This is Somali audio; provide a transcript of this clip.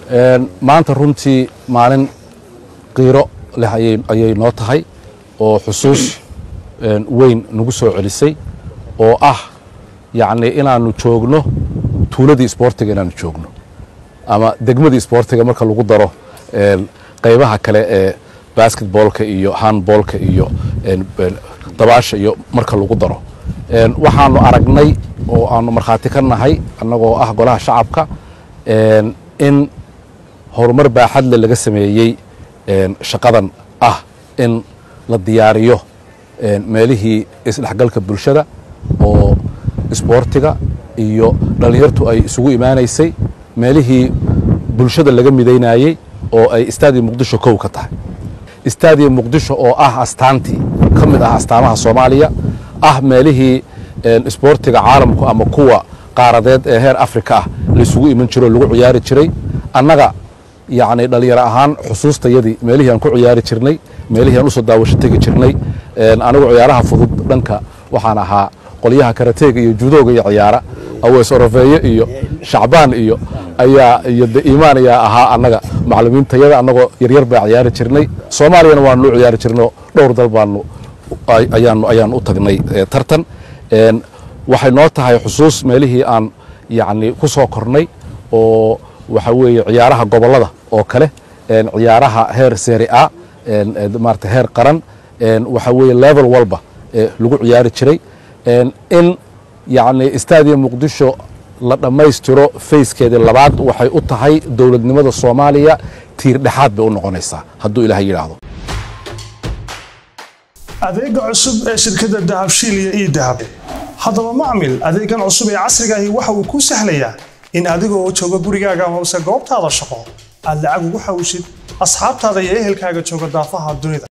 maanta runtii maalin qiiro leh ayay noo tahay oo xusuus weyn nagu soo celisay oo ah yacni inaannu joogno tuuladii isboortiga inaannu joogno ama degmadii isboortiga marka lagu daro qaybaha kale ee basketboolka iyo handboolka iyo dabaasha iyo marka lagu daro waxaanu aragnay oo aanu markhaati ka nahay annagoo ah golaha shacabka in horumar baaxadle laga sameeyey shaqadan ah in la diyaariyo meelihii isdhexgalka bulshada oo isboortiga iyo dhallinyartu ay isugu imaanaysay meelihii bulshada laga midaynayey oo ay istaadiya muqdisho kow ka tahay istaadiya muqdisho oo ah astaantii ka mid ah astaamaha soomaaliya ah meelihii isboortiga caalamku ama kuwa qaaradeed ee heer afrika ah laisugu iman jiro o lagu ciyaari jiray annaga yacni dhallinyaro ahaan xusuustayadii meelihii aan ku ciyaari jirnay meelihii aan usoo daawasho tegi jirnay anigu ciyaaraha fudud dhanka waxaan ahaa qolyaha karateega iyo judooga iyo ciyaara awees orofeeye iyo shacbaan iyo ayaa iyo de iimaan ayaa ahaa annaga maclumiintayada annagoo yaryar baa ciyaari jirnay soomaaliyana waanu u ciyaari jirnay dhowr dal baanu ayaanu ayaanu u tagnay tartan waxay noo tahay xusuus meelihii aan yacni ku soo kornay oo waxa weeye ciyaaraha gobollada oo kale ciyaaraha heer seri a maarata heer qaran waxa weeye level walba lagu ciyaari jiray in yacni istaadiya muqdisho la dhammaystiro fayskeedii labaad waxay u tahay dowladnimada soomaaliya tiir dhexaad bay u noqonaysaa hadduu ilaah yidhaahdo adeega cusub ee shirkadda dahabshiil iyo ii dahab haddaba macmil adeegan cusub ee casrigaahi waxa uu kuu sahlayaa in adigoo jooga gurigaaga amase goobtaada shaqo aad lacag ugu xawshid asxaabtaada iyo ehelkaaga jooga daafaha dunida